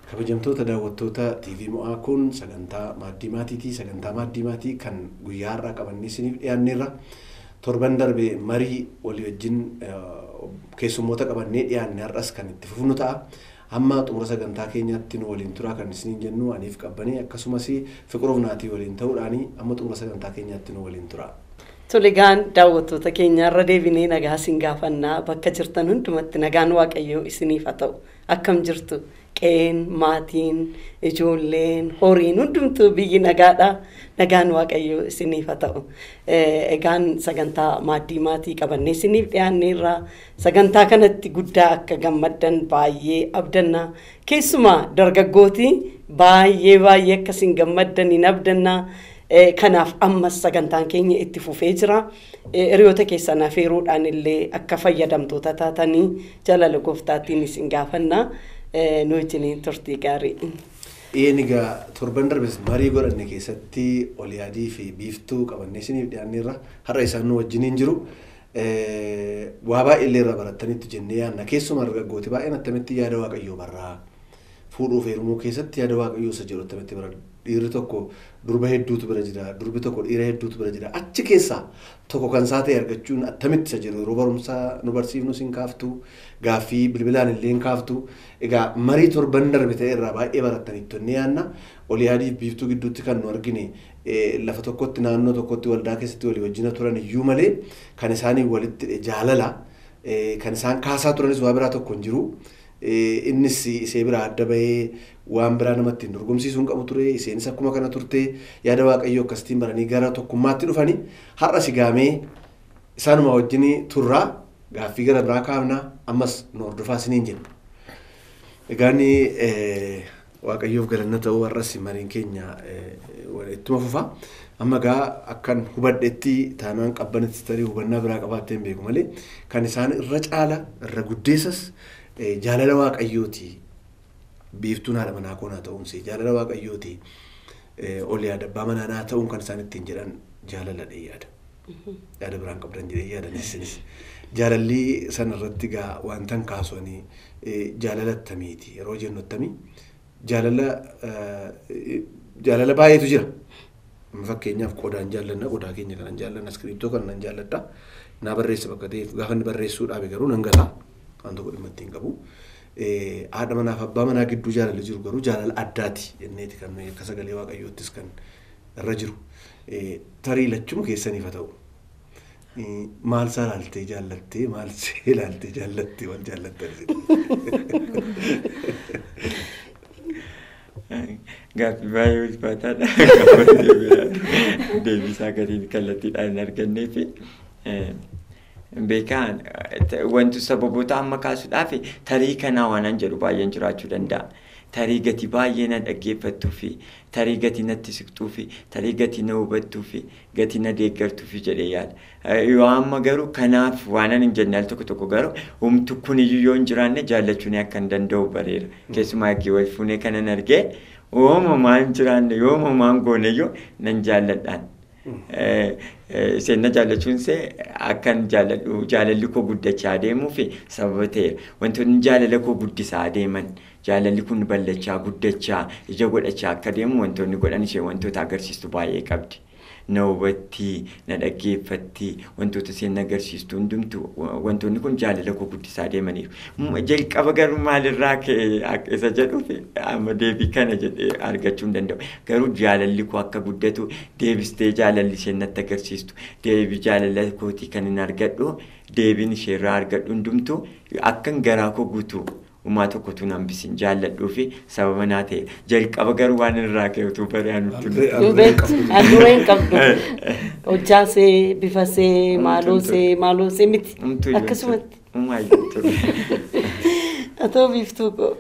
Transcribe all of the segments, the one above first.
Kabajamtoota daawwattoota TV mo'aa kun sagantaa maaddii maatiitii. Sagantaa maaddii maatii kan guyyaa har'aa qabannee isiniif dhiyaanneerra. Torban darbe marii walii wajjin keessummoota qabannee dhiyaanne har'as kan itti fufnu ta'a. Amma xumura sagantaa keenyaatti nu waliin turaa kan isiniin jennu aniif qabanii akkasumas fiqiroof naatii waliin ta'uudhaani amma xumura sagantaa keenyaatti nu waliin turaa. Tolegaan daawwattoota keenya irra deebinee nagaa isin gaafannaa bakka jirtan hundumatti nagaan waaqayyoo isiniif haa ta'u akkam jirtu qeen maatiin ijoolleen horiin hundumtuu biyyi nagaadha nagaan waaqayyoo isiniif haa ta'u egaan sagantaa maaddii maatii qabannee isiniif dhiyaanneerra sagantaa kanatti guddaa akka gammaddan baay'ee abdanna keessumaa dargaggootii baay'ee baay'ee akkasiin gammaddan hin abdannaa. Kanaaf ammas sagantaan keenya itti fufee jira. Hiriyoota keessan afeeruudhaan illee akka fayyadamtoota taatanii jaalala gooftaatiin isin gaafanna. Nu wajjiniin turtii gaarii. Dhiyeenya egaa torban darbes marii godhanne keessatti ol yaadii fi biiftuu qabannee isiniif dhiyaanneerra har'a isaan nu wajjiniin jiru. Waa baay'ee illee irraa barattanitti jennee yaadna. Keessumaa dargaggooti baay'een attamitti yaada waaqayyoo barraa. Fuudhuuf heerumuu keessatti yaada waaqayyoo isa jedhu attamitti bara dhiirri tokko durba hedduutu bira jira durbi tokko dhiira hedduutu bira jira achi keessaa tokko kan isaa ta'e argachuun attamitti isa jedhu yeroo barumsaa nu barsiifnu sin kaaftu gaaffii bilbilaan illee hin kaaftu egaa marii torban darbe ta'e irraa baay'ee barattanitti onnee yaadna ol yaadiif biiftuu gidduutti kan nu argine lafa tokkotti naannoo tokkotti waldaa keessatti walii wajjina turan iyyuu malee kan isaanii walitti jaalala kan isaan kaasaa turanis waa biraa tokko hin jiru. innis isee biraa adda bahee waan biraa namatti hin dorgomsiisuun qabu ture isheenis akkuma kana turte yaada waaqayyoo akkasitiin baranii gara tokkummaatti dhufanii har'a sigaamee isaanuma wajjin turraa gaaffii gara biraa kaafna ammas nu hordofaa isiniin jenna. Egaan waaqayyoof galanna ta'uu har'as mariin keenya ittuma fufa. Amma gaa akkan hubadhetti taanaan qabbanitti tarii hubannaa biraa qabaattee hin beeku malee kan isaan irra caala irra guddeessas jaalala waaqayyooti biiftuun haadha manaa koonaa ta'uunsi jaalala waaqayyooti ol yaada abbaa manaa naa ta'uun kan isaan ittiin jedhan jaalala dhee yaada. Yaada biraan qabdan jedhee yaadan isinis. Jaalalli sana irratti gaa wantan kaasanii jaalala attamiiti yeroo jennu attamii jaalala jaalala baay'eetu jira. Fakkeenyaaf qodaan jaallanna qodaa keenya kanan jaallanna iskiriiptoo kan nan jaalladha. Naa barreessa bakka ta'eef gaafa inni barreessuudhaaf garuu nan gataa. waan tokko dhimma ittiin qabu. Haadha manaa fi abbaa manaa gidduu jaalalli jiru garuu jaalala addaati jenneeti kan nuyi akka sagalee waaqayyoottis kan irra jiru. Tarii lachuma keessaniif haa ta'u. Maal isaa ilaaltee jaallattee maal see ilaaltee jaallattee wal jaallattan. Gaaffii baay'ee ulfaataadha. Deebisaa gadiin kallattiidhaan hin argannee fi beekaan wanti sababoota amma kaasuudhaaf tarii kanaa waanan jedhu baay'een jiraachuu danda'a. Tarii gati baay'ee na dhaggeeffattuu fi tarii gati natti siqtuu fi tarii gati na hubattuu fi gati na deeggartuu fi jedhee yaada. Yoo amma garuu kanaaf waanan hin jenne al tokko tokko garuu humtu kuniyyuu yoo hin jiraanne jaallachuun akka hin danda'u bareera. Keessumaa eegee wal fuunee kanan argee uumamaan hin jiraanne yoo uumamaan gooneyyuu nan jaalladhaan. Isheen na jaallachuun see akkan jaalladhu jaalalli koo guddachaa adeemuu fi sababa ta'eera. Wantoonni jaalala koo guddisaa adeeman jaalalli kun ballachaa guddachaa ija godhachaa akka adeemu wantoonni godhan ishee wantoota agarsiistu baay'ee qabdi. Na hubatti, na dhaggeeffatti, wantoota isheen agarsiistu hundumtu wantoonni kun jaalala koo guddisaa adeemaniiru. Jalqaba garuu maalirraa ka'e isa jedhuuf amma deebii kana jedhee argachuu hin danda'u. Garuu jaalalli koo akka guddatu deebistee jaalalli isheen natti agarsiistu deebii jaalala kootii kan hin argadhu deebiin isheerraa argadhu hundumtu akkan garaa koo guutu uumaa tokkotu nan bisin jaalladhuu fi sababa naa ta'e jalqaba garuu waan irraa ka'utu baree nutti Handureen qabdu. Hojjaasee, bifasee, maaloosee, maaloosee miti. Akkasumatti. Haa ta'u biiftuu koo.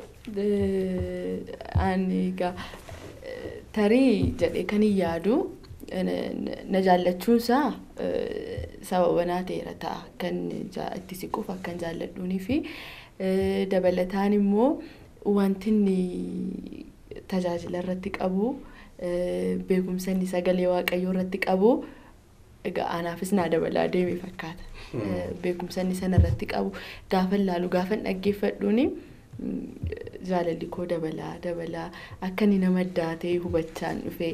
Ani egaa tarii jedhee kan hin yaadu na jaallachuunsaa sababa naa ta'eera ta'a kan itti siquuf akkan jaalladhuunii fi dabalataan immoo wanti inni tajaajila irratti qabu beekumsa inni sagalee waaqayyoo irratti qabu egaa anaafis naa dabalaa deeme fakkaata. Beekumsa inni sana irratti qabu gaafa ilaalu gaafa dhaggeeffadhuuni jaalalli koo dabalaa dabalaa akka inni nama addaa ta'e hubachaan dhufe.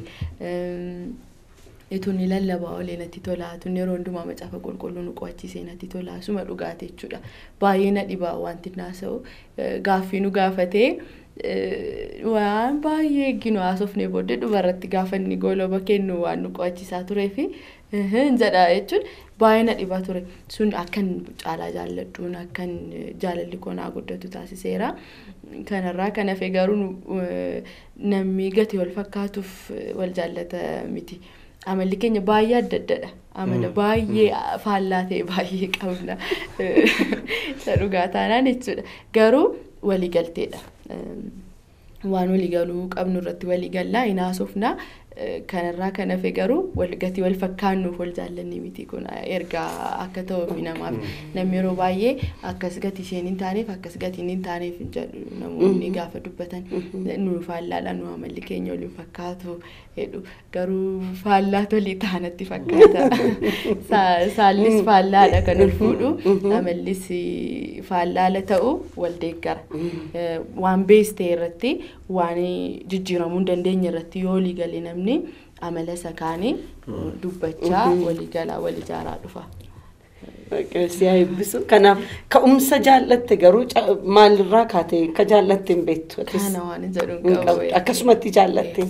Itun lallabaa olee natti tolaa, tun yeroo hundumaa macaafa qulqulluu nu qo'achiisee natti tolaa, suma dhugaate jechuudha. Baay'ee na dhibaa wanti naasa'u gaaffii nu gaafatee waan baay'ee eegginu haasofnee booddee dhumarratti gaafa inni gooloba kennu waan nu qo'achiisaa turee fi jedha jechuun baay'ee na dhibaa ture. Sun akkan caalaa jaalladhuun akkan jaalalli koo naa guddatu taasiseera. Kanarraa kan hafe garuu namni gatii wal fakkaatuuf wal jaallata miti. Amalli keenya baay'ee adda addadha. Amala baay'ee faallaa ta'e baay'ee qabna. Isa dhugaa taanaan jechuudha. Garuu waliigalteedha. Waan waliigaluu qabnu irratti waliigallaa hin haasofnaa. Kanarraa kan hafe garuu gatii wal fakkaannuuf wal jaallanni miti kun ergaa akka ta'uuf namaaf namni yeroo baay'ee akkas gatii isheen hin taaneef akkas gatiin hin taaneef hin jedhu namoonni gaafa dubbatan nu faallaadha nu amalli keenya waliin fakkaatu jedhu garuu faallaa tolii taanatti fakkaata saallis faallaadha kan ol fuudhu amallis faallaala ta'u wal deeggara waan beestee irratti waan jijjiiramuu hin dandeenye irratti yoo olii galee namni amala isa kaanii dubbachaa walii galaa wal ijaaraa dhufa. Siyaa eebbisu. Kanaaf ka'umsa jaallatte garuu maalirraa kaatee akka jaallatte hin beektu. Kana waan jedhu hin qabu. Akkasumatti jaallatte.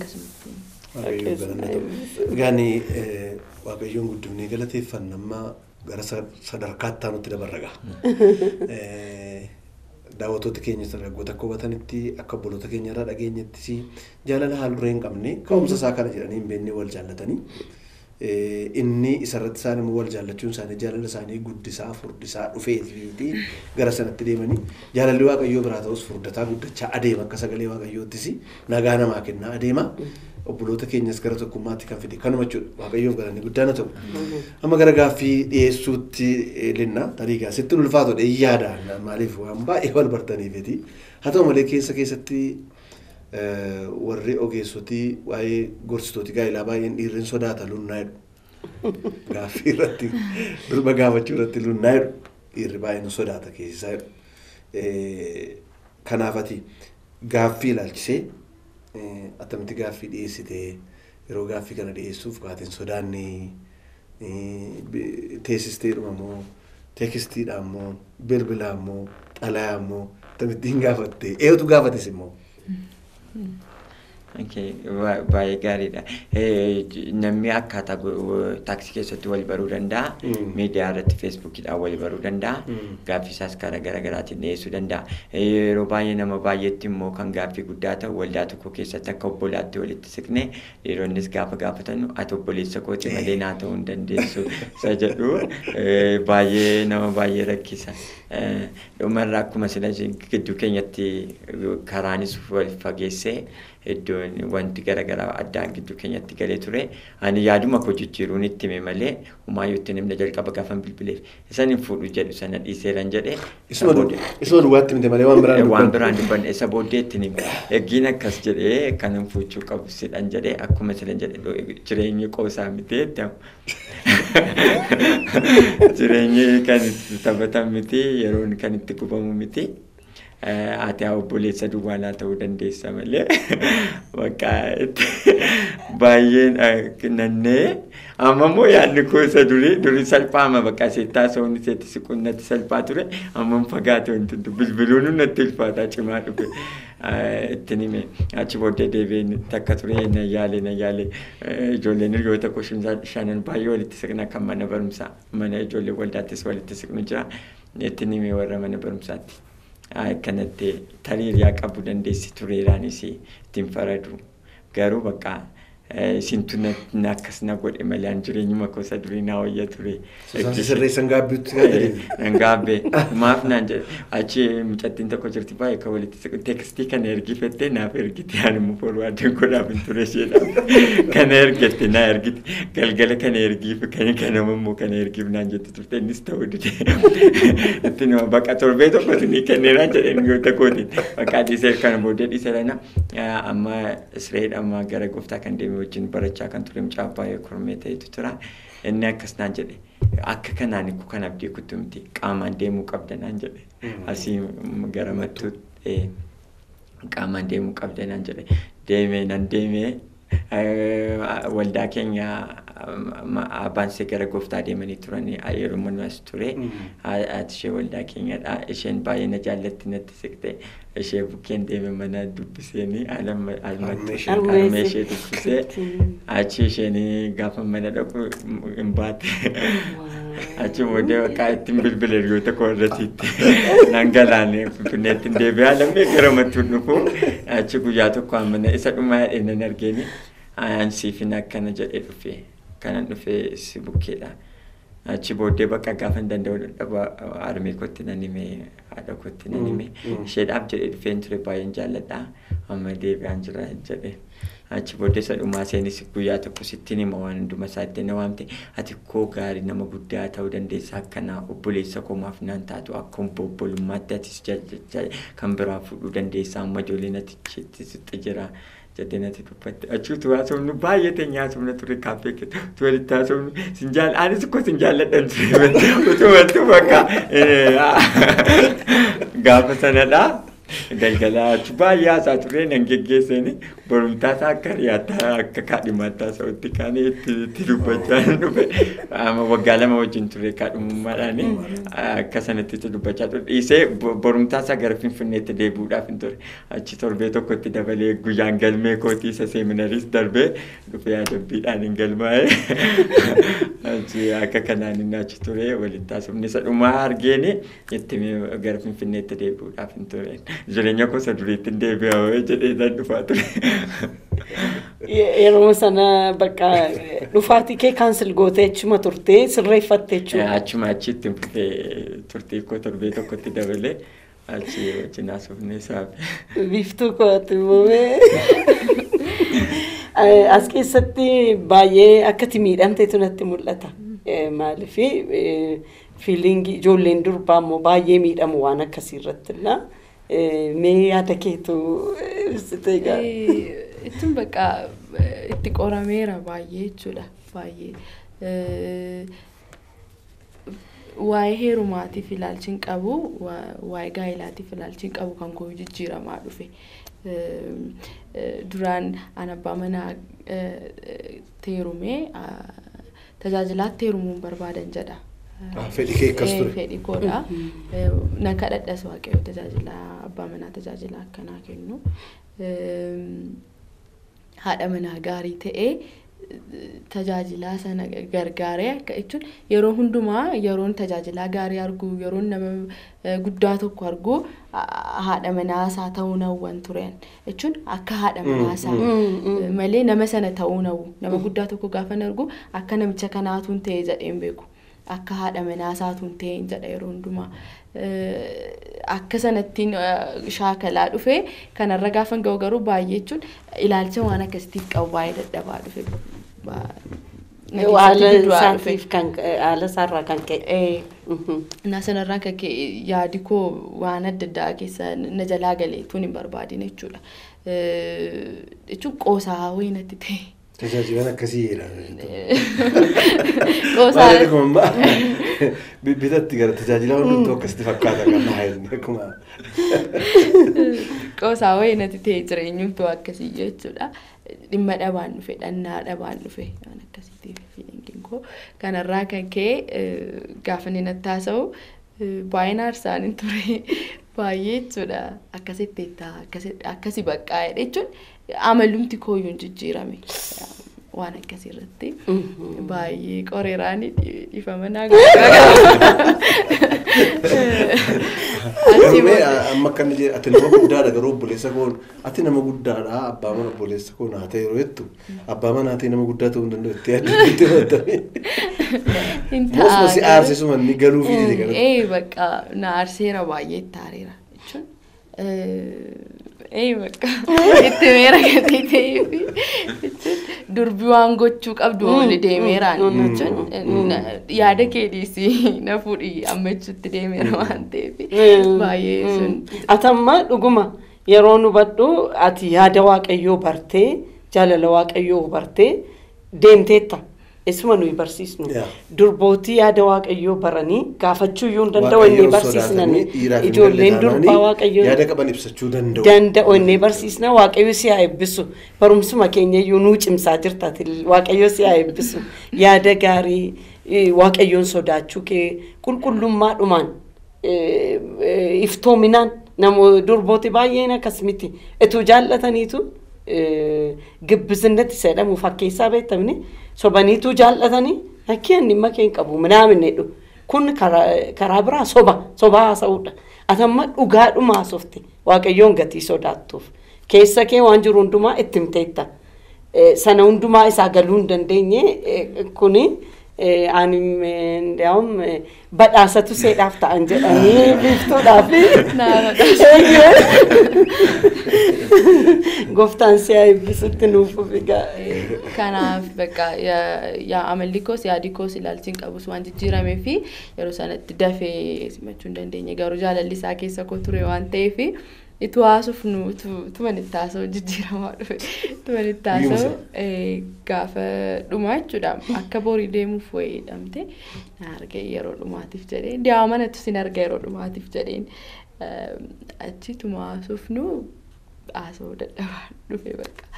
Egaan Waaqayyoon guddifnee galateeffanna amma gara sadarkaatti nutti dabarra ga'a. daawwattoota keenya dargaggoota akka hubatanitti akka obboloota keenya irraa dhageenyattis jaalala haal duree hin qabne ka'umsa isaa kana jedhanii hin beekne wal jaallatanii inni isarratti isaan immoo wal jaallachuun isaanii jaalala isaanii guddisaa furdisaa dhufee fi gara sanatti deemanii jaalalli waaqayyoo biraa ta'us furdataa guddachaa adeema akka sagalee waaqayyoottis nagaa namaa kennaa adeema. obboloota keenyas gara tokkummaatti kan fide kanuma jechuudha waaqayyoof galanni guddaan ta'u. Amma gara gaaffii dhiyeessuutti linna tariigaa sitti ulfaatu dha yaada maaliif waan baay'ee wal bartaniifiti haa ta'u malee keessa keessatti warri ogeessotii waa'ee gorsitooti gaa'ilaa baay'een dhiirri sodaata lunnaa jedhu. Gaaffii irratti durba gaafachuu irratti lunnaa jedhu dhiirri baay'een sodaata keessisaa jedhu. Kanaafati gaaffii ilaalchisee attamitti gaaffii dhiyeessitee yeroo gaaffii kana dhiyeessuuf kaateen sodaanni teessisteedhuma moo teekistiidhaan moo bilbilaan moo xalayaan moo akkamittiin gaafatte eegutu gaafates immoo. Baay'ee gaariidha. Namni akkaataa taaksii keessatti wal baruu danda'a. Miidiyaa irratti feesbuukiidhaan wal baruu danda'a. Gaaffii isaas karaa garaa garaatiin dhiyeessuu danda'a. Yeroo baay'ee nama baay'eetti immoo kan gaaffii guddaa ta'u waldaa tokko keessatti akka obbolaatti walitti siqne dhiironnis gaafa gaafatan ati obboleessa kooti malee naa ta'uu hin dandeessu isa jedhu baay'ee nama baay'ee rakkisa. Dhumarraa akkuma sila gidduu keenyatti karaanis wal fageessee iddoon wanti garaagaraa addaan gidduu keenyatti galee ture ani yaaduma koo jijjiiruun itti hime malee humaayyuu itti himne jalqaba gaafan bilbileef isan hin fuudhu jedhu sana dhiiseeran jedhe. Isuma duwwaatti himte malee waan biraan waan biraan dubbanne isa booddee itti hime eeggiin akkas jedhee kan hin fuuchuu qabu sidhan jedhee akkuma silan jedhe jireenyi qoosaa miti jireenyi kan itti taphatan miti yeroon kan itti gubamu miti. ati haa obboleessa duwwaalaa ta'uu dandeessa malee bakka baay'een nannee amma immoo yaadni koo isa durii durii salphaama bakka seettaa soonni seetti siqunnatti salphaa ture amma fagaate wanti bilbiluun natti ulfaataa cimaa dhufe ittiin hime achi booddee deebiin takka ture na yaale na yaale ijoolleen hiriyoota koo shanan baay'ee walitti siqna kan mana barumsaa mana ijoollee waldaattis walitti siqnu jira ittiin hime warra mana barumsaatti. akkanatti tariiriyaa qabu dandeessi tureeraanis ittiin faradu garuu bakka isintu akkas na godhe malee an jireenyuma gosa durii naa wayya ture. Sirreessan gaabbiitti Nan gaabbee maaf naan jedhe achi mucattiin tokko jirti baay'ee kan walitti siqu teekstii kana ergifattee naaf ergite ani immoo forwaardiin godhaaf hin ture isheedhaaf kana ergatte naa ergite galgala kana ergiif kan kanama immoo kana ergiif naan jette turte innis ta'uu dide itti nama bakka torbee tokko sinii kenneeraan jedheen yoo takootiin bakka dhiisee kana booddee dhiise lana amma Isreed amma gara gooftaa kan deeme wajjin barachaa kan ture mucaa baay'ee kormee ta'etu tura. Inni akkas naan jedhe akka kanaan kanaaf deekutti miti qaamaan deemuu qabda naan jedhe asii gara mattuutti jedhee qaamaan deemuu qabda naan jedhe deemee nan deemee waldaa keenya abbaan ishee gara gooftaa deemanii turanii yeroo mannu as ture haati ishee waldaa keenyadha isheen baay'ee na jaallatti natti siqte ishee bukkeen deeme mana dubbiseenii almee ishee dubbisee achi isheen gaafa mana dhaqu hin baate achi booddee bakka ittiin bilbile hiriyoota koo irratiitti nan galaane finfinneetti hin deebi'aa lammee gara mattuun dhufu achi guyyaa tokko mana isa dhumaa jedhee nan argeeni ansiifin akkana jedhee dhufe kanan dhufe si bukkeedha. Achi booddee bakka gaafa hin danda'u dadhaba harmee kootti nan hime haadha kootti nan hime isheedhaaf jedhee dhufeen ture baay'een jaalladha amma deebi'aan jira jedhee. Achi booddee isa dhumaa seenis guyyaa tokko sittiin hima waan hunduma isaa itti na waamte ati koo gaarii nama guddaa ta'uu dandeessa akkanaa obboleessa koomaaf naan taatu akka obbolummaatti atis kan biraa fuudhuu dandeessa amma ijoolleen ati sitti jira. jettee natti dubbatte achuutu haasofnu baay'ee teenyaa haasofna ture kaaffee keessatti walitti haasofnu sin jaal anis akkoo sin jaalladhan ture utumattu bakka gaafa sanadha galgala achi baay'ee haasaa ture nan geggeessani borumtaa isaa akka riyaattaa akka kaadhimaattaa sa'utti kaanii itti dubbachaa dhufe waggaa lama wajjin ture kaadhimummaadhaani akka sanatti itti dubbachaa ture dhiisee borumtaa isaa gara finfinneetti deebi'uudhaaf hin ture achi torbee tokkotti dabalee guyyaan galmee kootii isa seeminariis darbee dhufe yaadabbiidhaan hin galmaa'e achi akka kanaan inni achi ture walitti haasofni isa dhumaa argeeni itti gara finfinneetti deebi'uudhaaf hin ture jireenya gosa duriitti hin deebi'aa jedhee isaan dhufaa ture. Yeroo sana bakka dhufaatii kee kaansil gootee achuma turtee sirreeffatte jechuudha. Achuma achitti fufee turtii koo torbee tokkotti dabalee achi wajjin haasofnee saafe. Biiftuu kooti muumee. As keessatti baay'ee akkati miidhamteetu natti mul'ata. Maaliifi fiiliingii ijoolleen durbaa immoo baay'ee miidhamu waan akkasii irrattilla. Mee yaada keetu ibsite egaa. Ittiin bakka itti qorameera baay'ee jechuudha baay'ee. Waa'ee heerumaatiif ilaalchi hin qabu waa'ee gaa'ilaatiif ilaalchi hin qabu kan koo jijjiiramaa dhufe. Duraan an abbaa manaa teerumee tajaajilaatti heerumuun barbaadan jedha. Fedhi kee akkas ture. Fedhi koodha. Na kadhadhas waaqayyo tajaajila abbaa manaa tajaajila akkanaa kennu. Haadha manaa gaarii ta'ee tajaajilaa sana gargaaree akka jechuun yeroo hundumaa yeroon tajaajilaa gaarii argu yeroon nama guddaa tokko argu haadha manaasaa ta'uu hawwan turan jechuun akka haadha manaasaa malee nama sana ta'uu hawwu nama guddaa tokko gaafa argu akka namicha kanaatuun ta'e jedheen beeku. akka haadha manaasaatuun ta'een jedha yeroo hundumaa. Akka sanattiin shaakalaa dhufe kanarra gaafa ga'u garuu baay'ee jechuun ilaalcha waan akkasitiif qabu baay'ee dadhabaa dhufe. Haala isaatiif kan haala isaarraa kan ka'e. Na sanarraa kan ka'e yaadi koo waan adda addaa keessa na jalaa galee tun hin barbaadin jechuudha. Jechuun qoosaa wayii natti ta'e. Tajaajilan akkasii jedha. Qoosaa. Bitatti gara tajaajila hundumtuu akkasitti fakkaata kan haa'elni akkuma. Qoosaa wayii natti ta'e jireenyumtuu akkasii jechuudha. Dhimma dhabaan dhufe dhannaa dhabaan dhufe waan akkasiitiif fiilingiin koo kanarraa kan ka'e gaafa inni natti haasa'u baay'ina aarsaan hin ture baay'ee jechuudha akkasitti akkasi baqqaa'e jechuun amalumti kooyyuu hin jijjiirame waan akkasii irratti baay'ee qoreeraan dhiifama naa Garuu amma akka inni jedhe ati nama guddaadha garuu obboleessa koon ati nama guddaadha abbaa mana obboleessa koon haa ta'e yeroo jettu abbaa mana haa ta'e nama guddaa ta'uu hin danda'u itti yaaddu itti himatame. Mosuma si aarsisuma inni galuu fi jedhe kana. Ee bakka na aarseera baay'ee itti aareera jechuun. Ee bakka itti meera gatii ta'eefi durbi waan gochuu qabdu oli deemeeraan jechuun yaada kee dhiisii na fuudhi ammachuutti deemeera waan ta'eef baay'ee sun. Atamma dhuguma yeroo nu badhu ati yaada waaqayyoo bartee jaalala waaqayyoo bartee deemteetta. Isuma nuyi barsiisnu. Yaa. Durbootii yaada waaqayyoo baranii gaafachuu iyyuu hin danda'u Waaqayyoon inni barsiisnan. sodaatanii dhiiraaf hin Ijoolleen galle durbaa taanaanii waaqayyoo yaada qaban ibsachuu danda'u. danda'u inni barsiisna waaqayyo si haa eebbisu barumsuma keenya iyyuu nuu cimsaa jirtaati waaqayyo si haa eebbisu yaada gaarii eh, waaqayyoon sodaachuu kee qulqullummaadhumaan eh, eh, iftoominaan namo durbooti baay'een akkas miti etuu jaallataniitu eh, gibbisinnatti sedhamu fakkeessaa beektamni sobaniitu jaallatanii akkii inni dhimma kee hin qabu minaamin jedhu kun karaa karaa biraa soba soba haasa'uudha atamma dhugaadhuma haasofte waaqayyoon gatii sodaattuuf keessa kee waan jiru hundumaa itti himteetta Eh, sana hundumaa isaa galuu hin dandeenye eh, kuni eh, ani eh, ndiyaawum eh, badhaasatu seedhaaf ta'an jedhanii biiftuudhaaf gooftaan si haa eebbisutti nuuf egaa Kanaaf bakka yaa yaa amalli koos yaadi koos ilaalchiin qabus waan jijjiiramee fi yeroo sanatti dafee simachuu hin dandeenye garuu jaalalli isaa keessa koo ture waan ta'eef itti haasofnu tuman itti haasa'u jijjiiramaa dhufe tuman itti haasa'u eh, gaafa dhumaa jechuudha akka borii deemuuf wayii hidhamte na arge yeroo dhumaatiif jedhee diyaa manatti sin arga yeroo dhumaatiif jedheen Eh, achi tuma haasofnu haasa'uu dadhabaa dhufe bakka.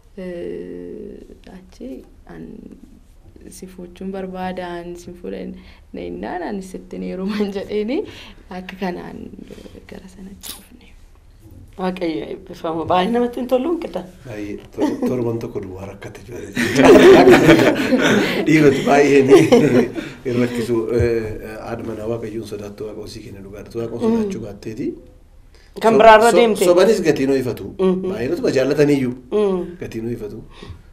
Eh, achi an si fuuchuun barbaadan si fuudhan nainnaan ani sittin heeruman jedheeni akka kanaan gara sanatti dhufne. waaqayyo eebbifama baay'ee namatti hin tolu qida Baay'ee tor- torban tokko duwwaa rakkate jira. Dhiiroti baay'een hin rakkisu. Haadha manaa waaqayyoon sodaattu waaqa osii kenna dhugaadha. Waaqa sodaachuu baatteeti. Kan So- biraarra so- deemte. Sobanis gatii noo ifatu. Mhm. Baay'inatuma jaallataniiyyuu. Mm. Gatii noo ifatu.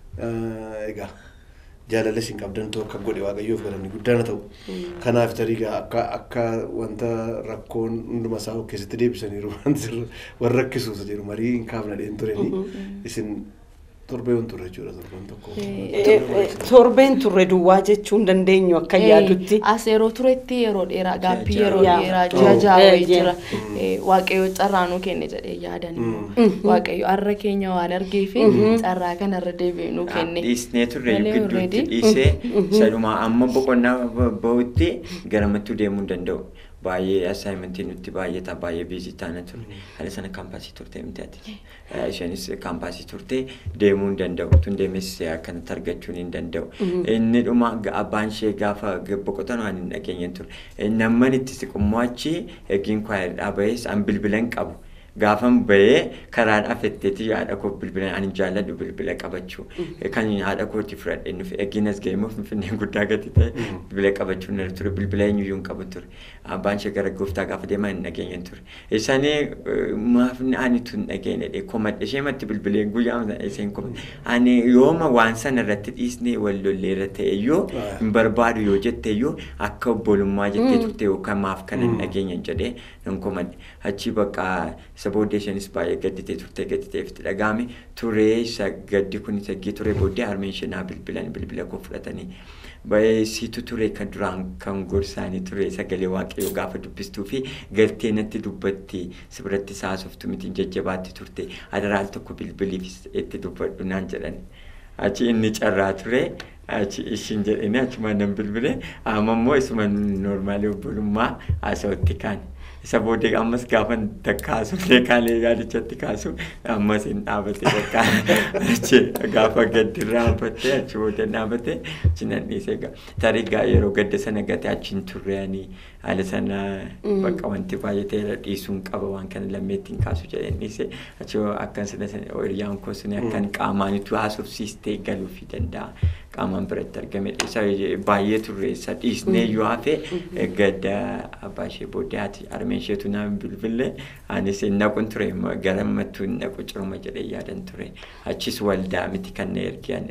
Eh, Egaa jaalala isin qabdan ta'u akka godhe waaqayyoof galanni guddaan ta'u. Kanaaf tarii egaa akka akka wanta rakkoon hunduma isaa of keessatti deebisaniiru waan sirri warra rakkisuus jiru marii hin kaafna dheen tureni. Isin torbee hin turre jechuudha torban tokko. Eh, eh, torbeen turre duwwaa jechuu hin dandeenyu akka yaadutti As yeroo turetti yeroo dheeraa gaappii Ji'a yeroo ja'a. dheeraa Oh. ji'a ja'a Eh, wayii ji'a. jira. Eh, Waaqayyo carraa nuu kenne jedhee yaadan Waaqayyo har'a keenya waan argee fi carraa kanarra deebi'ee nuu kenne. Dhiisnee turre Malee gidduutti already. dhiisee sadhuma amma boqonnaa bahutti garamattuu deemuu hin danda'u. Baay'ee assaayimentii nutti baay'ata baay'ee biizii taana ture. Haala sana kaampaasii turte miti ati. Isheenis kaampaasii turte deemuu hin danda'u. Tun deemes akkanatti argachuu hin danda'u. Inni dhuma ga- abbaan ishee gaafa boqotan waan hin dhageenye ture. Namni itti siqummoo achi eegiin kwaayiridhaa bahees an bilbila hin qabu. Gaafan bahee karaa dhafetteeti haadha koo bilbila ani jaalladhu bilbila qabachuu. Kan haadha kooti fudhadhee nufi eegginas ga'ee immoo finfinnee guddaa gati ta'e bilbila qabachuu nirra ture bilbila eenyuyyuu hin qabu ture. Abbaan ishee gara gooftaa gaafa deemaa hin dhageenye ture. Isaanii maaf ani tun dhageenye dhee komadhe ishee matti bilbilee guyyaa isheen komadhe. Ani yooma waan sana irratti dhiisnee wal lollee irra ta'e iyyuu hin barbaadu yoo jette iyyuu akka obbolummaa jettee turte yookaan maaf kana hin dhageenye jedhee hin komadhe. Achi bakka isa booddee isheenis baay'ee gadditee turte gadditee itti dhagahame turee isa gaddi kun isa gii turee booddee harmeen ishee naa bilbilan bilbila koo fudhatanii baay'ee siitu ture kan duraan kan gorsaanii ture sagalee waaqayyoo gaafa dubbistuu fi galtee natti dubbatti si biratti saasoftu miti jajjabaatti turte adaraal tokko bilbiliif itti dubbadhu naan jedhani. Achi inni carraa ture achi ishiin jedhanii achuma nan bilbile amma immoo isuma noormaalii obbolummaa haasawatti kaane. isa booddee ammas gaafa takkaasu kaalee yaadichatti kaasu ammas hin dhaabate bakka achi gaafa gaddi raanfatte achi booddee dhaabate achi nan dhiise tarii gaa yeroo gadda sana gate achi hin turreanii haala sana bakka wanti baay'atee dhiisuun qaba waan kana lammeettiin kaasu jedheen dhiise achi akkan sana hiriyyaan koo suni akkan qaamaanitu haasofsiistee galuufi danda'a. qaamaan biratti argame isa baay'ee turre isa dhiisnee yoo hafe gadda abbaa ishee booddee haati harmeen isheetu nama bilbilee anis naquun ture gara mattuu naqu ciruma jedhee yaadan ture achis waldaa miti kan na ergiyan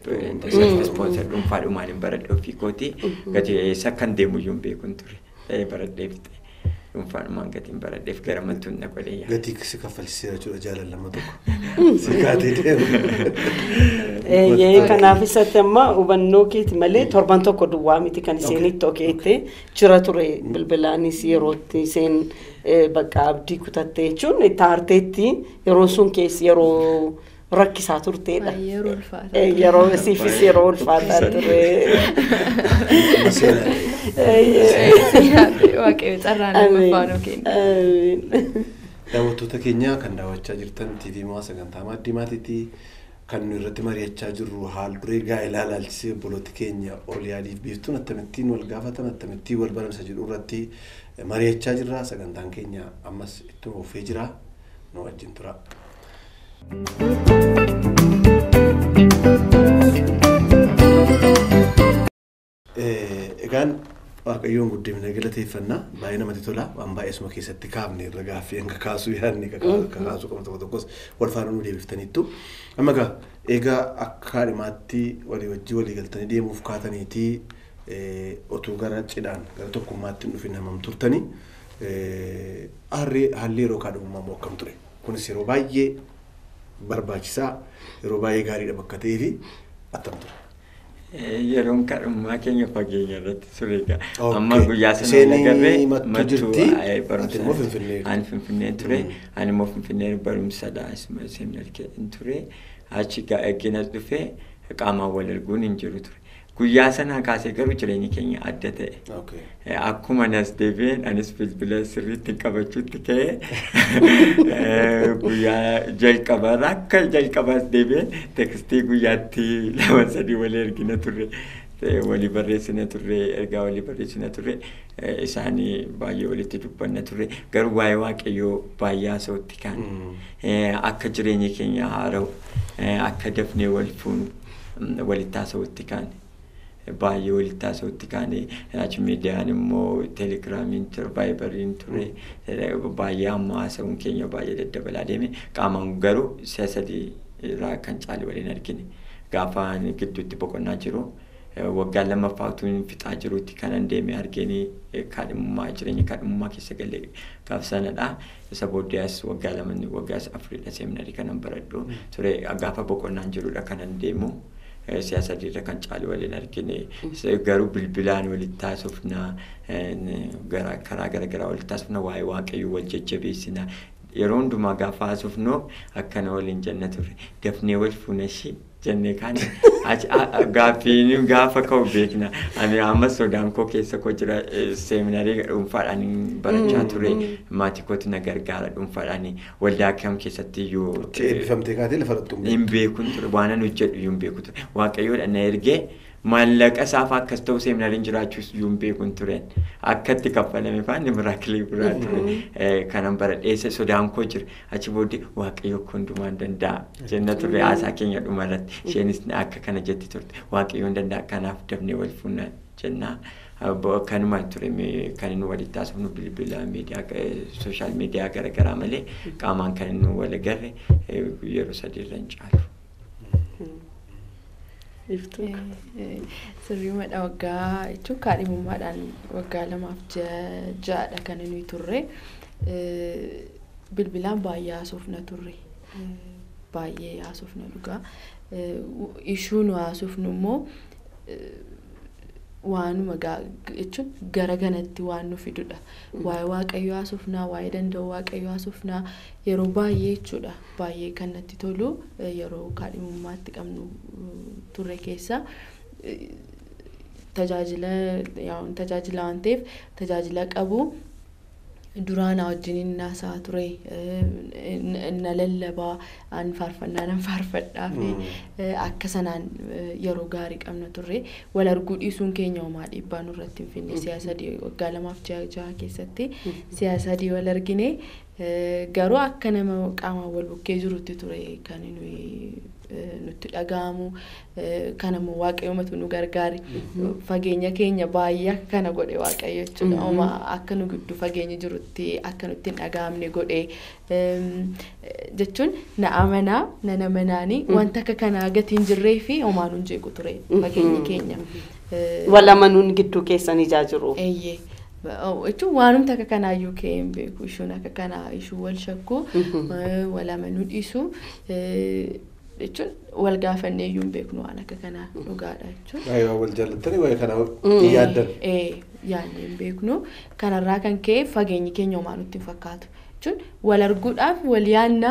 ispoonsar dhuunfaadhumaan hin baradhe ofii kooti gati eessa kan deemu iyyuu hin beekun ture baradhee fixe. dhuunfaadhumaan gatiin baradheef gara mattuun na godhee yaada. Gatii si kaffalchiseera jechuudha jaalallama tokko. Si kaatee deemu. Yee kanaaf isatti amma hubannoo keeti malee torban tokko duwwaa miti kan isheen itti okeette jira ture bilbilaanis yerootti isheen bakka abdii kutatte jechuun itti aarteetti yeroo sun keessi yeroo rakkisaa turteedha. Baay'ee yeroo ulfaataa Eh, ture. Yeroo siifis yeroo ulfaataa ture. Waaqayyo carraa nama Amiin. faana kenna. Amiin. Daawwattoota keenya kan daawwachaa jirtan TV Maa sagantaa maaddii maatiitii kan nu irratti mari'achaa jirru haal duree gaa'elaa ilaalchisee obbolooti keenya ol yaadiif biiftuun akkamittiin wal gaafatan akkamittiin wal baramsa jedhu irratti mari'achaa jirra sagantaan keenya ammas ittuma fufee jira nu wajjin tura. Eh, Egaan Waaqayyoon guddifnee galateeffannaa baay'ee namatti tola waan baay'ee suma keessatti kaafne irra gaaffii hanga kaasuu yaadne ka kaasuu qabu tokko tokkos wal faana nu deebiftaniittu. Amma egaa egaa akka haadhimaatti walii wajjii walii galtanii deemuuf kaataniitii eh, otuu gara cidhaan gara tokkummaatti hin dhufin hammam turtanii eh, harree haalli yeroo kaadhimummaa immoo akkam ture kunis yeroo baay'ee barbaachisaa yeroo baay'ee gaariidha bakka ta'ee fi attam ture. Eh, Yeroon kadhummaa keenya fageenya irratti ture egaa. Okay. Amma guyyaa sana Isheen agarree mattuu jirti, eh, ati immoo Finfinnee. Ani Finfinnee ture. Mm. Ani immoo Finfinnee barumsadha. Asuma seminar ture. Achi eegginas dhufee qaamaan wal arguun hin jiru ture. Guyyaa sanaa kaasee garuu jireenyi keenya adda ta'e. Okay. Eh, Akkuma nas deebi'een anis bilbila sirriitti qabachuutti ka'ee eh, guyyaa jalqabarra akka jalqabaas deebi'een tekstii guyyaatti lama sadii walii ergina turre. Eh, walii barreessina turre ergaa walii barreessina turre eh, isaanii baay'ee walitti dubbanna turre garuu waa'ee waaqayyoo baay'ee haasa'utti kaan Mm. Eh, akka jireenyi keenya haara'u eh, akka dafnee wal fuunu mm, walitti haasa'utti kaan baay'ee walitti haasa'utti kaan achi miidiyaan immoo teelegiraamiin ture vaayibariin ture eh, baay'ee amma haasa'uun keenya baay'ee daddabalaa deeme qaamaan garuu si'a sadii irraa kan caale waliin argine gaafa ani gidduutti boqonnaa jiru eh, waggaa lammaffaa utuu hin fixaa jirutti kanan deeme arganii eh, kaadhimummaa jireenya kaadhimummaa keessa galee gaaf sanadha isa booddees waggaa lama waggaa afuridha seeminarii kanan baradhu ture gaafa boqonnaan jirudha kanan deemu eh, siyaasa dirra kan caalu waliin argine Isa garuu bilbilaan walitti haasofna eh, gara karaa garaagaraa walitti haasofna waa'ee waaqayyoo wal jajjabeessina yeroo hundumaa gaafa haasofnu akkana waliin jenna turre dafnee wal fuuna ishii jennee kaan achi- a- a- gaaffiin gaafa ka'u beekna ani amma sodaan koo keessa koo jira eh, seeminarii dhuunfaadhaan barachaa ture maatii kootu na gargaara dhuunfaadhaan waldaa kam keessatti iyyuu Itti eebbifamtee kaatee lafa irratti humna. hin beekun ture waan ani hojjedhu iyyuu hin beeku ture waaqayyoodha na ergee maallaqa isaaf akkas ta'u seeminariin jiraachuus iyyuu hin beekun ture akkatti kaffalame faanni miraakilii biraa ture Eh, kanan baradheessa sodaan koo jira achi booddee waaqayyo akka hundumaa hin danda'a jenna turre haasaa keenya dhuma irratti isheenis akka kana jetti turte waaqayyo hin danda'a kanaaf dafnee wal fuunna jenna. Abbo- Kanuma ture mee- kan inni walitti haasofnu bilbila miidiyaa sooshaal miidiyaa garaagaraa malee qaamaan kan inni wal agarre eh, yeroo sadii irra hin caalu. Iftuu. Sirriimadha waggaa jechuun kaadhimummaadhaan waggaa lamaaf ja- ja'adha kan nuyi turre. Eh, Bilbilaan baay'ee haasofna turre. Eh, Baay'ee haasofna dhugaa. Eh, w- Ishuu nu haasofnu immoo eh, waanuma gaa- jechuun gara ganatti waan nu fidudha. Waa'ee waaqayyoo haasofnaa, waa'ee danda'u waaqayyoo haasofnaa yeroo baay'ee jechuudha. Baay'ee kan natti tolu eh, yeroo kaadhimummaatti qabnu eh, turre keessa eh, tajaajila yaa tajaajila waan ta'eef tajaajila qabu duraana wajjin naasaa ture eh, n- na lallabaa an faarfannaa nan faarfadhaa fi Mm. eh, akka sanaan eh, yeroo gaarii qabna turre wal arguu dhiisuun keenya homaa dhiibbaa nurratti hin finne siyaasa sadii waggaa lamaaf jaha jaha keessatti siyaasa sadii wal argine eh, garuu akka nama qaamaan wal bukkee jirutti ture kan nuyi eh, nutti dhaga'amu eh, kan ammoo waaqayyoomatu nu gargaare fageenya keenya baay'ee akka kana godhe waaqayyo jechuudha Mhm. homaa akka nu gidduu fageenya jirutti akka nutti hin dhaga'amne godhe Em, eh, jechuun na amanaa nana manaanii wanta akka kanaa gatiin jirree fi homaa nu hin jeequ ture fageenyi Mhm. keenya. Eh, Wal amanuun gidduu keessan ijaa jiru. Eeyyee. Oh, Jechuun waanumti akka kanaa iyyuu ka'ee hin beeku. Ishuun akka kanaa ishuu wal shakku, Mhm. eh, wal amanuu dhiisu. eh, Jechuun wal gaafannee iyyuu hin beeknu waan akka kanaa dhugaadha jechuudha. Waa'ee waan wal jaallattanii waa'ee kana Mm. hin yaaddan. Ee, yaadnee hin beeknu. Kanarraa kan ka'e fageenyi keenya homaa nutti hin fakkaatu. Jechuun wal arguudhaaf wal yaannaa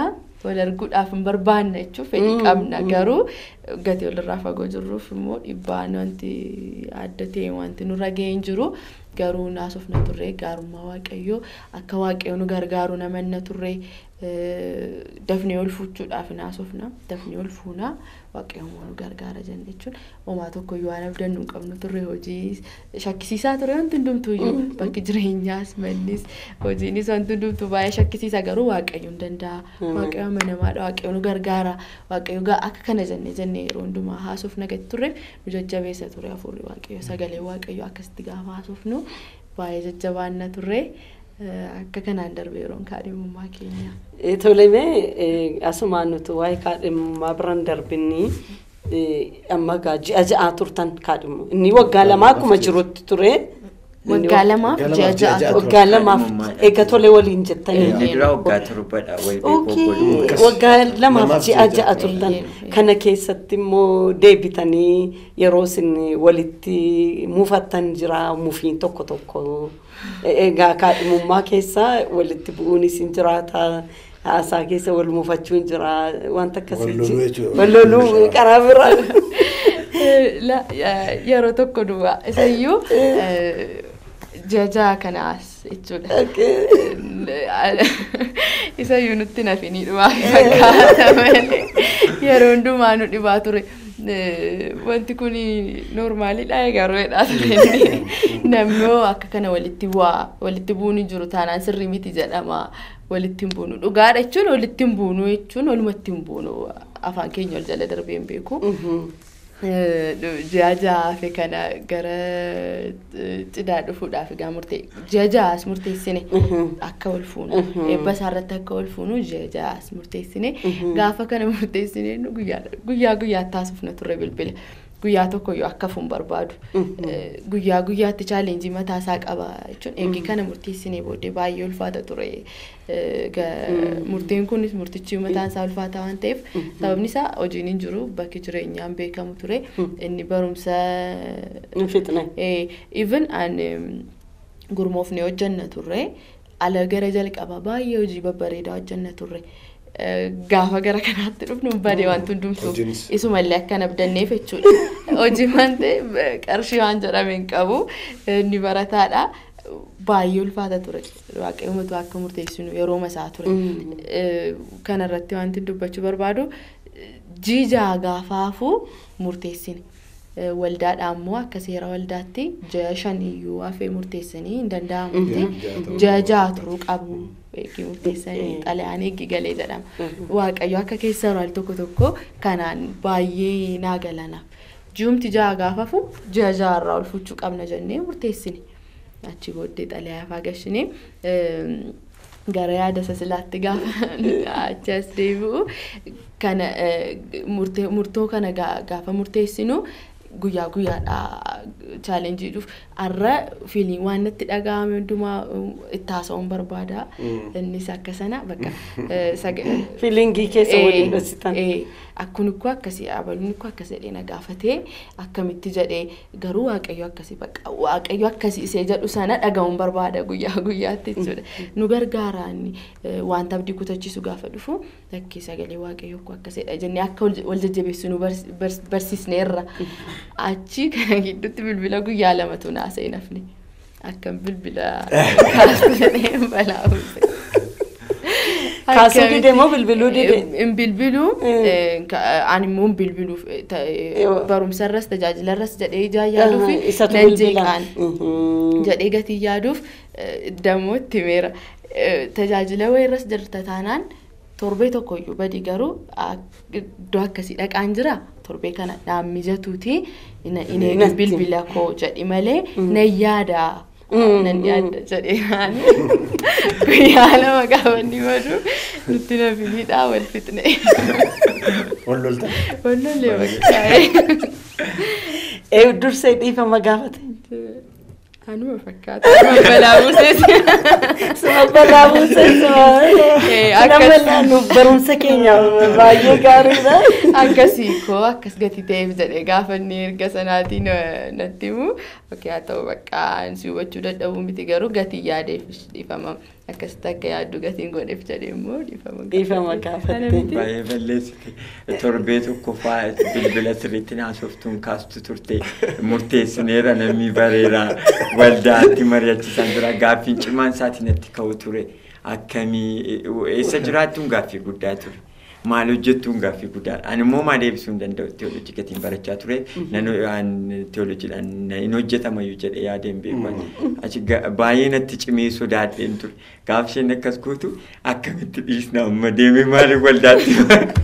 wal arguudhaaf hin barbaanne jechuun fedhii qabna garuu gatii walirraa fagoo jirruuf immoo dhibbaan wanti adda ta'e wanti nurra ga'ee hin jiru garuu naasofna turre gaarummaa waaqayyoo akka waaqayyo nu gargaaru namanna turre dafnee ol fuuchuudhaaf naasofna dafnee ol fuuna waaqayyo immoo nu gargaara jenna jechuun homaa tokko iyyuu waan abdannu hin qabnu turre hojii shakkisiisaa ture wanti hundumtuu iyyuu bakki jireenyaas mannis hojiinis wanti hundumtuu baay'ee shakkisiisa garuu waaqayyo hin danda'a waaqayyo amanamaadha waaqayyo nu gargaara waaqayyo gaa akka kana jennee jennee yeroo hundumaa haasofna gadi turre nu jajjabeessa ture hafuurri waaqayyo sagalee waaqayyo akkasitti gaafa haasofnu baay'ee jajjabaanna turre. akka kanaan darbe yeroon kaadhimummaa keenya. Tolemee asumaan nuti waa'ee kaadhimummaa biran darbinni amma gaa ji'a ja'aa turtan kaadhimu. Inni waggaa lamaa akkuma jirutti ture. Waggaa lamaaf ji'a ja'a Waggaa lamaaf eega tole waliin jettanii. Dura waggaa torbadha wal beekuu Waggaa lamaaf ji'a ja'a turtan. Kana keessatti immoo deebitanii yeroo isin walitti muufattan jira mufiin tokko tokko. Egaa kaadhimummaa keessa walitti bu'uunis hin jiraata. Haasaa keessa wal muufachuun jira wanta akkasii. Walloluu karaa biraa. Yeroo tokko duwwaa isayyuu jajaa kanaas jechuudha. Isayyuu nutti nafinii dhumaa fakkaata malee yeroo hundumaa nu dhibaa ture. wanti kun noormaaliidha garoodha ture namni akka kana walitti bu'aa walitti bu'uun hin jiru taanaan sirrii miti jedhama walitti hin buunu dhugaadha jechuun walitti hin buunu jechuun walumatti hin buunu afaan keenya ol jala darbee hin beeku. Ji'a ja'aafi kana gara cidhaa dhufuudhaaf egaa murtee ji'a ja'aas murteessine akka wal fuunu eebba isaarratti akka wal fuunu ji'a ja'aas murteessine gaafa kana murteessine guyyaa guyyaatti haasofna turre bilbila. Guyyaa tokko yoo akka fuun barbaadu guyyaa guyyaatti chaalenjii mataa isaa qaba jechuun eegi kana murteessinee booddee baay'ee ulfaata ture. Murtiin kunis murtichi mataan isaa ulfaataa waan ta'eef sababni isaa hojiin hin jiru bakki jireenyaan beekamu ture inni barumsa. Fixne. Even gurmoofnee hojjanna turre ala gara jalqaba baay'ee hojii babbareedaa hojjanna turre. gaafa gara kanaatti dhufnu badee wanti hundumtu isumallee akkan abdanneef jechuudha. Hojii waan ta'eef qarshii waan jedhame hin qabu inni barataadha. Baay'ee ulfaata ture. Waaqayyoomatu akka murteessinu yeroo masaa ture. Kanarratti wanti dubbachuu barbaadu jiijaa gaafaafuu murteessine. waldaadha ammoo akka seera waldaatti ji'a shaniyyuu hafee murteessanii hin danda'amutti ji'a ja'a turuu qabu eegi murteessanii xalayaan eegi galee jedhama. Waaqayyo akka keessa al tokko tokko kanaan baay'ee naa galanaaf. Ji'umti ja'a gaafafu ji'a ja'arraa ol fuchuu qabna jennee murteessine. Achi booddee xalayaa faa gashinee gara yaada sasilaatti gaafa achi as deebi'u kana murtoo kana gaafa murteessinu guyyaa guyyaadha chaalenjii dhuuf har'a fiilii waan natti dhaga'ame hundumaa itti haasa'uun barbaada innis akka sana bakka fiilingii keessa waliin dhositan akkun ikkoo akkasii abaluun ikkoo akkas jedhee na gaafatee akkamitti jedhee garuu waaqayyo akkasii bakka waaqayyo akkasii isee jedhu sana dhaga'uun barbaada guyyaa guyyaatti jechuudha nu gargaaraan wanta abdii kutachiisu gaafa dhufu lakkii sagalee waaqayyo akkoo akkasidha jennee akka wal jajjabeessu nu barsiisneerra achi kana gidduutti bilbila guyyaa lamatu naasa'e nafne akkam bilbila kaastu jedhee balaa uumse. Kaasuu dide moo bilbiluu dide? Hin bilbiluu ani immoo hin bilbiluuf barumsarras tajaajilarras jedhee ijaa yaaduuf nan jeeqaan jedhee gatii yaaduuf dammoo itti meera tajaajila wayirras jirta taanaan torbee tokkoyyuu badii garuu iddoo akkasii dhaqaan jira torbee kana naan mijatuuti inni bilbila koo jedhi malee nan yaada. nan yaadda jedhee naani guyyaa lama gaafa inni madu nutti na filiidhaa wal fixne. Wal lolta. Wal lollee bakka. Ee dursee dhiifama gaafate. Anuma fakkaata. Balaa buusees. Suma balaa buusees. Nama naannu barumsa keenya baay'ee gaariidha. Akkasii koo akkas gati ta'eef jedhee gaafa inni erga sanaatiin natti himu. Okey haa ta'u bakka si hubachuu dadhabuu miti garuu gatii yaadeef dhiifama. akkasitti akka yaaddu gatiin godheef jedhee immoo dhiifama Dhiifama gaafatte. Baay'ee balleessite. Torbee tokko fa'aa bilbila sirriitti naasoftuun kaastu turte. Murteessineera namni bareeraa waldaatti mari'achiisan jira. Gaaffiin cimaan isaatiin natti ka'u ture. Akkamii eessa jiraattuun gaaffii guddaa ture. Maal hojjettuun gaaffii guddaadha. Ani immoo maal deebisuu hin danda'u teoloojii gatiin barachaa ture. Nan teoloojiidhaan hin hojjetamayyuu jedhee yaadeen beekan. Achi baay'ee natti cimee sodaadheen ture. Gaaf isheen akkas gootu akkamitti dhiisna amma deemee maaliif waldaatti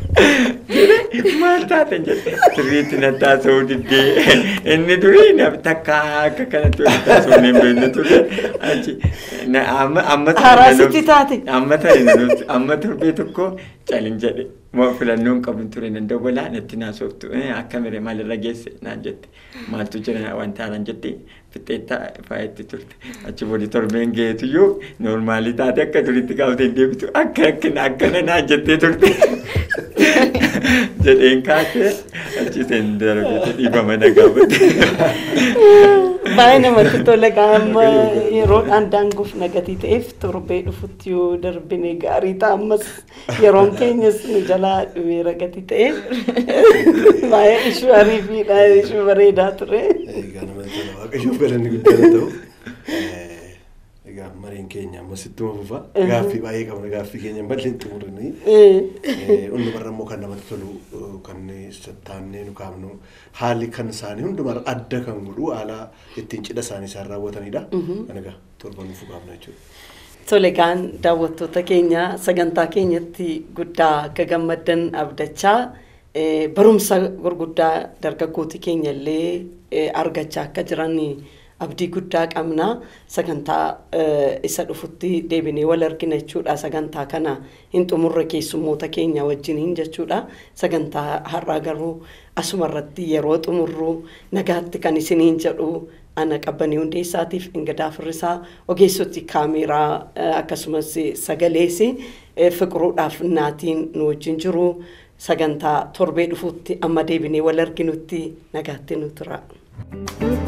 maal taatan jedhe sirriitti natti haasa'uu diddee inni durii takka akka kanatti walitti haasa'uu hin beekne ture. Achi amma Haraasitti taate. amma ta'e amma torbee tokko calin jedhe filannoon qabnu ture nan dawwalaa natti naasoftu akka mire maalirra geesse naan jette maaltu jira wanta haalaan jette fixeetta faayetti turte achi booda torbeen geetuyyuu noormaalii taate akka duritti gaafate deebitu akka akkana akkana naan jettee turte jedheen kaatee achi seen darbite dhiifama nagaafate. Baay'ee namatti tola amma yeroodhaan daanguuf nagatii ta'eef torbee dhufutti yoo darbine gaarii ta'a ammas yeroon keenyas nu jalaa dhumeera gatii ta'eef baay'ee ishuu ariifiidha ishuu bareedaa ture. Egaa namatti tola waaqayyoof galanni guddaa ta'u. Egaa mariin keenya ammas ittuma fufa. Gaaffii baay'ee qabna gaaffii keenya malee itti muranii. Hundumarra immoo kan namatti tolu kan sattaannee nu kaafnu haalli kan isaanii hundumarra adda kan godhu haala ittiin cidha isaanii isaan raawwatanidha. Kan egaa torban nuuf kaafna jechuudha. Tole egaan daawwattoota keenya sagantaa keenyatti guddaa akka gammaddan abdachaa barumsa gurguddaa dargaggooti keenya illee argachaa akka jiran abdii guddaa qabna sagantaa isa dhufutti deebinee wal argina jechuudha sagantaa kana hin xumurre keessummoota keenya wajjiniin jechuudha sagantaa har'aa garuu asuma irratti yeroo xumurru nagaatti kan isiniin jedhu ana qabbanii hundeessaatiif ingadaa firrisaa ogeessoti kaameeraa akkasumas sagalees fiqiruudhaaf naatiin nu wajjin jiru sagantaa torbee dhufutti amma deebinee wal arginutti nagaatti nu tura.